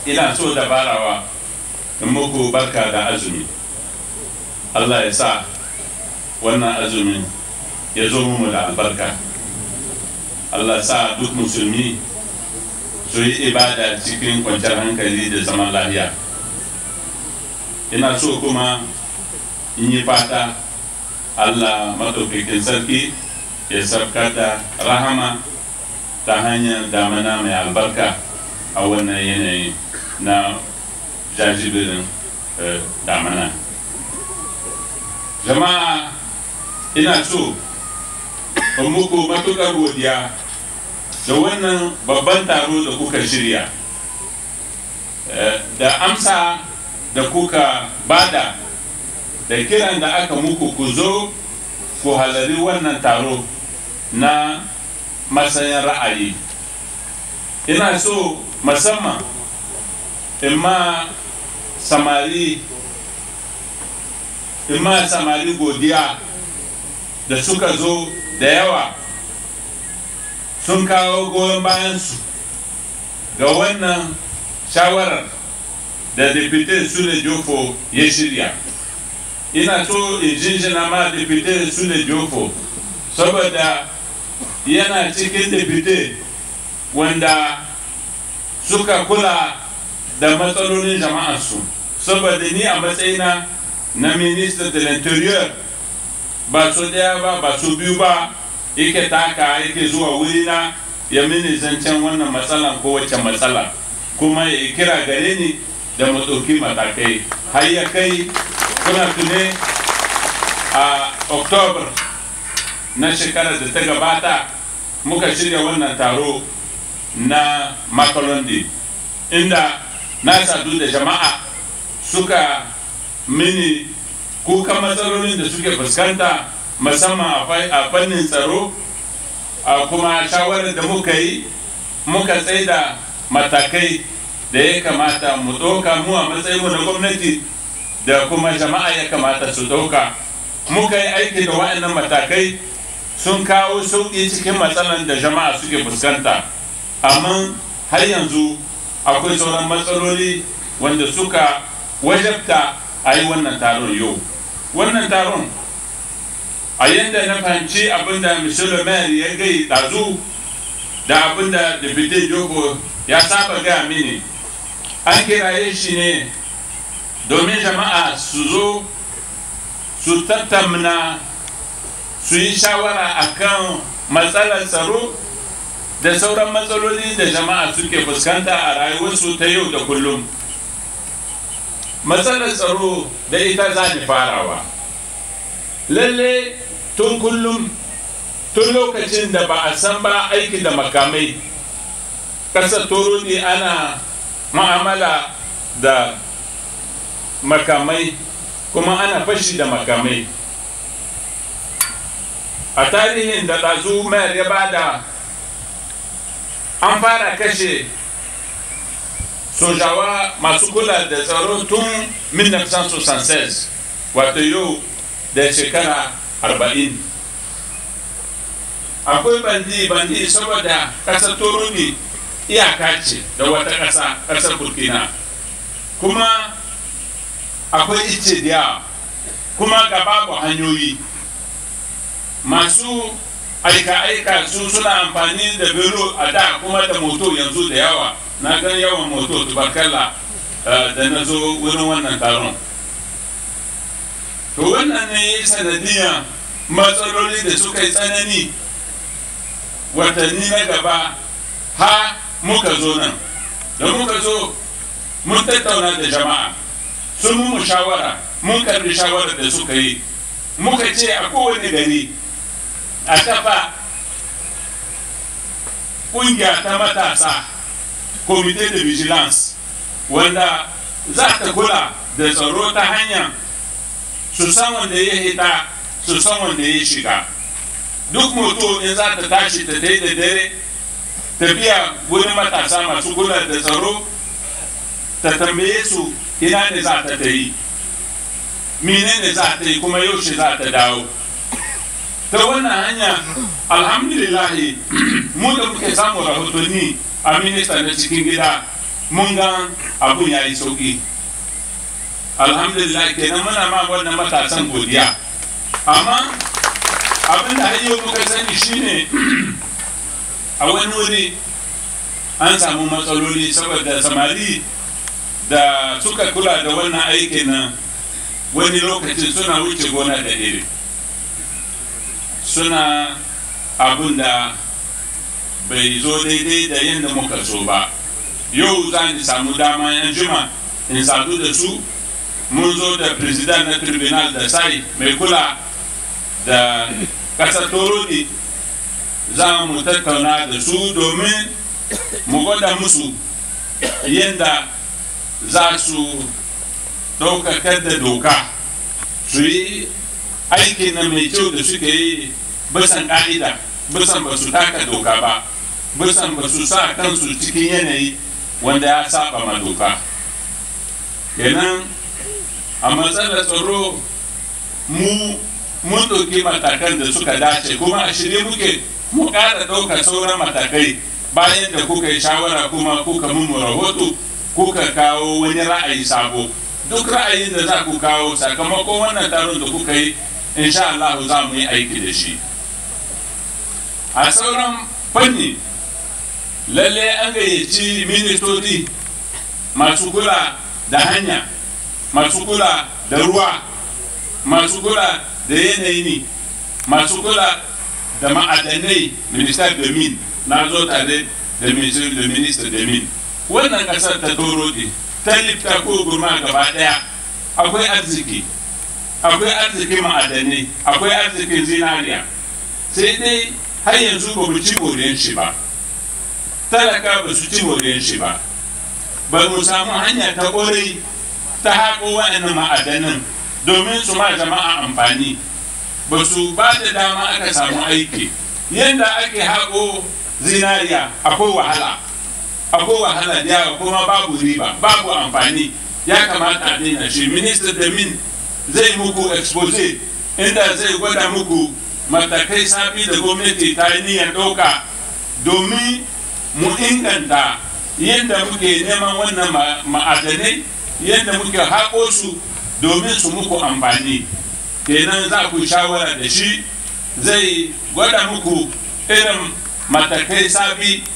ina so da barawa in muku barka da azumi allah ya sa wannan azumin ya zo mu da albarka allah sa duk musulmi su yi ibada cikin kwanciyar hankali da zaman lafiya ina so kuma in yi fata allah maɗaukakin sarki ya sabkar da rahama ta hanyar damana mai albarka a wannan yanayi na jajibirin damana jama'a ina so in muku matuƙar godiya da wannan babban taro da kuka shirya da amsa da kuka bada da kiran da aka muku ku zo ku halari wannan taro na matsayin ra'ayi ina so musamman in ma samari in ma samari godiya da suka zo da yawa sun kawo goyon bayansu ga wannan shawarar da depute sule jofo ya shirya ina so in jinjina ma depute sule jofo saboda yana cikin depute wanda suka kula da matsalolin jama'arsu saboda ni a matsayina na minister de l'interieur ba so daya ba ba so biyu ba yake taka yake zuwa wurina ya mini zancen wannan matsalan ko wacce matsala kuma ya kira gare ni da maɗauki matakai har ya kai kuna tune a october na shekarar da ta gabata muka shirya wannan taro na makalondi inda na sadu da jama'a suka mini kukan matsalolin da suke fuskanta musamman a fannin tsaro a kuma shawarar da muka yi muka tsaida matakai da ya kamata mu ɗauka mu a matsayinmu na gwamnati da kuma jama'a ya kamata su ɗauka muka yi aiki da waɗannan matakai sun kawo sauƙi cikin matsalan da jama'a suke fuskanta amma har yanzu akwai sauran matsaloli wanda suka wajabta a yi wannan taron yau wannan taron a yadda na fahimci abinda michel maire ya gai ɗazu da abinda deputy joko ya saba gaya mini an kiraye shi ne domin jama'a su zo su tattauna su yi shawara akan matsalar tsaro da sauran matsaloli da jama'a suke fuskanta a rayuwarsu ta yau da kullum matsalar tsaro da ita za ni farawa lalle tun kullum tun lokacin da ba a san ba aiki da makamai ƙasar toro ne ana ma'amala da makamai kuma ana fashi da makamai a tarihin da ɗazu mayar ya bada an fara kashe sojawa masu kula da tsaro tun 1976 wato yau da shekara 40 akwai bandi bandi saboda ƙasar toroni iyaka ce da wata ƙasa ƙasar burkina kuma akwai ice da yawa kuma ga babu hanyoyi masu aika-aika su suna amfani da biro a da kuma da moto yanzu da yawa na gan yawan moto tubarkalla da na zo wurin wannan taron to wannan ne ya sanadiyar matsaloli da suka yi tsanani watanni na gaba ha muka zo nan da muka zo mun tattauna da jama'a sun mu shawara mun karbi shawarar da suka yi muka ce a kowane gari a kafa kungiya ta matasa comité de vigilance wanda za ta kula da tsaro ta hanyar su san wanda ya hita su san wanda ya shiga duk mutum in za ta tashi ta ta da dare tafiya wurin matasa masu kula da tsaro ta tambaye su ina ne za ta ta yi menene za ta yi kuma yaushe za ta dawo ta wannan hanya alhamdulillahi mu da muke samun rahotanni a minista na cikin gida mun ga abun ya yi sauki alhamdulillah kenan muna ma wannan matasan godiya amma abin da yau muka sani shine a wani wuri an samu matsaloli saboda samari da suka kula da wannan aikin nan wani lokacin suna wuce gona da iri suna abin da bai zo daidai da yadda muka so ba yau za ni samu dama yan juma in sadu da su mun zo da president na tribunal da sai mai kula da kasar torodi za mu tattauna da su domin mu gwada musu yadda za su ɗaukakar da doka su yi aikin na mai kyau da suke yi bisan ƙa'ida bisan ba su taka doka ba bisan ba su sa kansu cikin yanayi wanda ya saba ma doka kenan a matsalar tsaro mu mun ɗauki matakan da suka dace kuma a shirye muke mu ƙara ɗaukar sauran matakai bayan da kuka yi shawara kuma kuka mummu rahoto kuka kawo wani ra'ayi sabo duk ra'ayin da za ku kawo sakamakon wannan taron da kuka yi insha Allah za mu yi aiki da shi a sauran fanni lalle an gayyaci ministoci masu kula da hanya masu kula da ruwa masu kula da yanayi ne masu kula da ma'adanai minister da min na zo tare da minister da min wannan kasar ta toro ne ta lifta ko gurma gaba daya akwai arziki akwai arzikin ma'adanai akwai arzikin zinariya sai dai har yanzu ba mu ci moriyar shi ba talaka ba su ci moriyar shi ba ba mu samu hanya ta ƙwarai ta haƙo wa'annan ma'adanan domin su ma jama'a amfani ba su ba da dama aka samu aiki yadda ake haƙo zinariya akwai wahala akwai wahala da yawa kuma babu riba babu amfani ya kamata a daina shi minista da min zai muku expose inda zai gwada muku matakai sabi da gwamnati ta yi niyyar ɗauka domin mu inganta yadda muke neman wannan ma'adanai yadda muke haƙo su domin su muku amfani kenan za ku shawara da shi zai gwada muku irin matakai sabi